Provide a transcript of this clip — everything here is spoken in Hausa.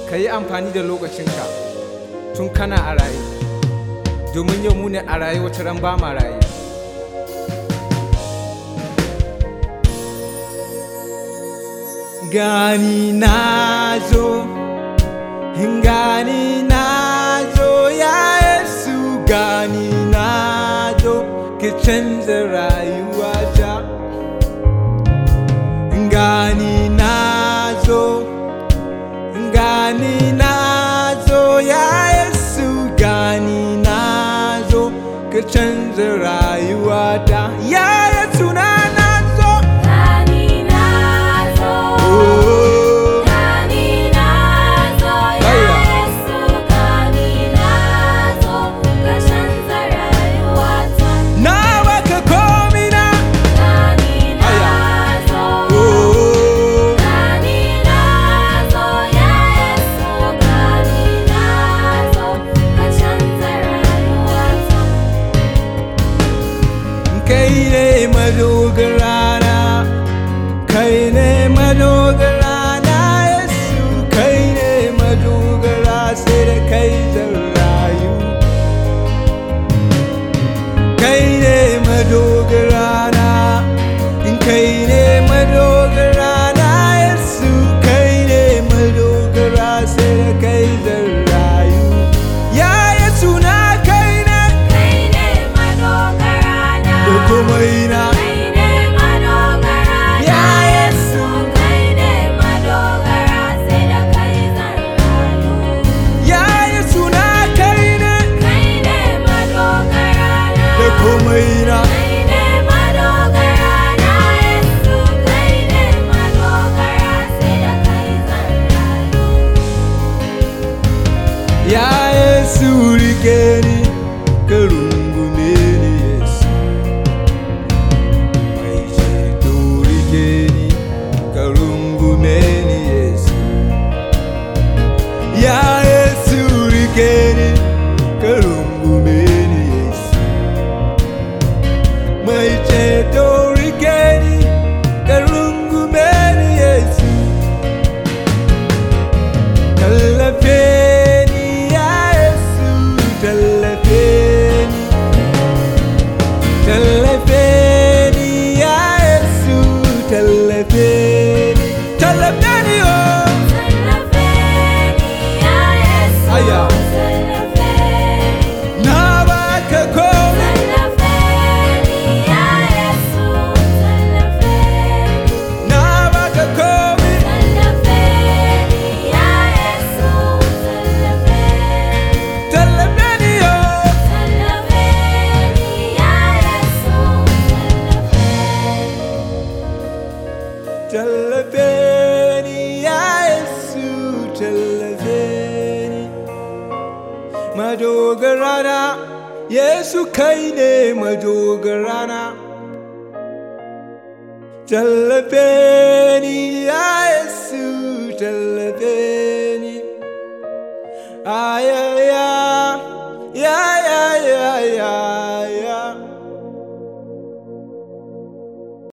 ka yi amfani da lokacinka tun kana a raye domin yau mu ne a raye wata ran ba ma raye gani na zo gani na zo ya yesu gani na zo ki canza rayuwata gani na zo gani na zo ya yesu gani na zo ka canza rayuwata ya yesu na na zo Gani na zo, oh. gani na zo, ya Aya. Yesu gani na zo, ka canza rayuwata. na baka komina Gani na Aya. zo, oh. gani na zo, ya Yesu gani na zo, ka canza rayuwata. kai ne madogarana kai ne madogarana yesu kai ne madogara sai da kai zan rayu kai ne madogarana kai ne madogarana yesu kai ne madogara sai da kai zan rayu ya yesu na kai ne Kai ne madogarana. da komai na Kai ne madogara Ya na Yesu. Kai ne madogara sai da kai zan rayu. Ya Yesu na kai ne Kai ne madogara na. da komai na Kai ne madogara na Yesu. Kai ne madogara sai da kai zan rayu. Ya Yesu rike ni ka rungume ni Yesu Mai ceto rike ni ka rungume ni Yesu Ya Yesu rike ni ka rungume ni Yesu Mai ceto rike ni ka rungume ni Yesu tallafe ni ya Yesu tallafe ni tallafe ni ya Yesu tallafe ni tallafe ni oh Tallafe ni ya Yesu. Aya. Tallafe ni. na baka komai Tallafe ni ya Yesu. Tallafe ni. na baka komai Tallafe ni ya Yesu. Tallafe ni. tallafe ni oh Tallafe ni ya Yesu. Tallafe ni. tallafe ni ya Yesu tallafe ni madogarana Yesu kai ne madogarana tallafe ni ya Yesu tallafe ni aya ya